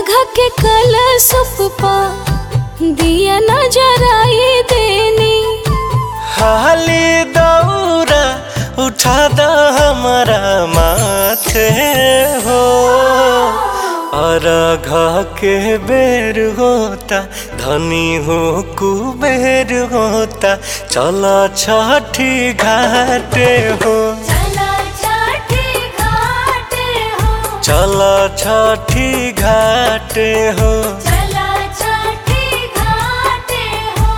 अर्घ के कल सुपा दिया नजराई देनी हाली दौरा उठा द हमारा माथे हो और घ के बेर होता धनी हो कुबेर होता चला छठी घाटे हो चला छठी घाटे हो चला छठी घाटे हो चला छठी घाटे हो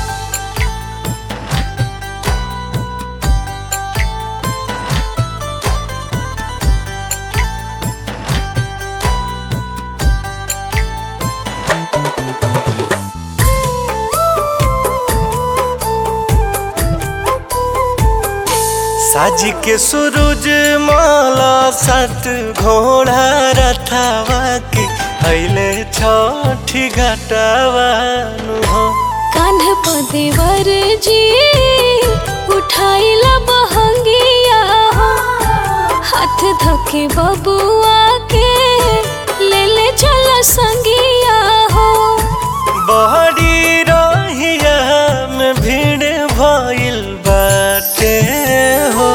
साज के सूरज माला सत घोड़ा रथावा के अइले छठी घटावानु हो कान्ह पदेवर जी उठाइला बहंगिया हो हाथ धके बबुआ के ले ले चला संगिया हो बहरी रहिया में भीड़ भइल बाटे हो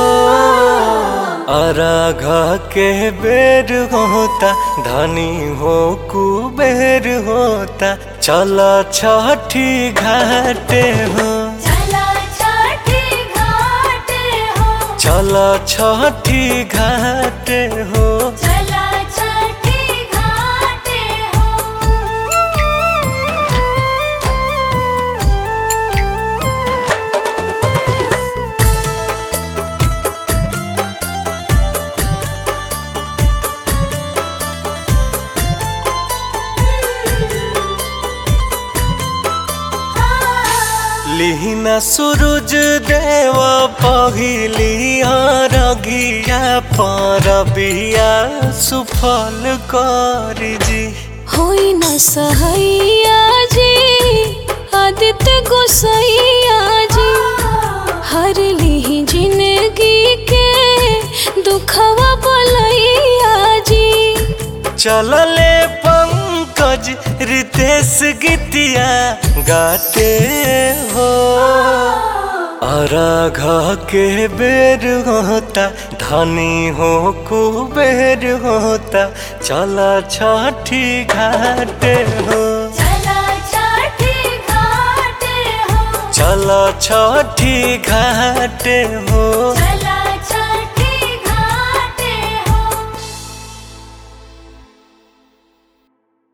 अरघ के बेर होता धनी हो कुबेर होता चल छठी घाटे हो चला छठी घाटे हो चल छठी घाटे हो चला छठी घाटे हो लिहिना सूरज देव पहिली रगिया पर बिया सुफल करी जी होई न सहैया जी आदित्य गोसैया जी हर ली जिंदगी के दुखवा बोलैया जी चलले पंकज रितेश गीतिया गाते हो अरघ के बेर होता धनी हो कुबेर होता चला छठी घाटे हो चला छठी घाटे हो चला छठी घाटे हो चला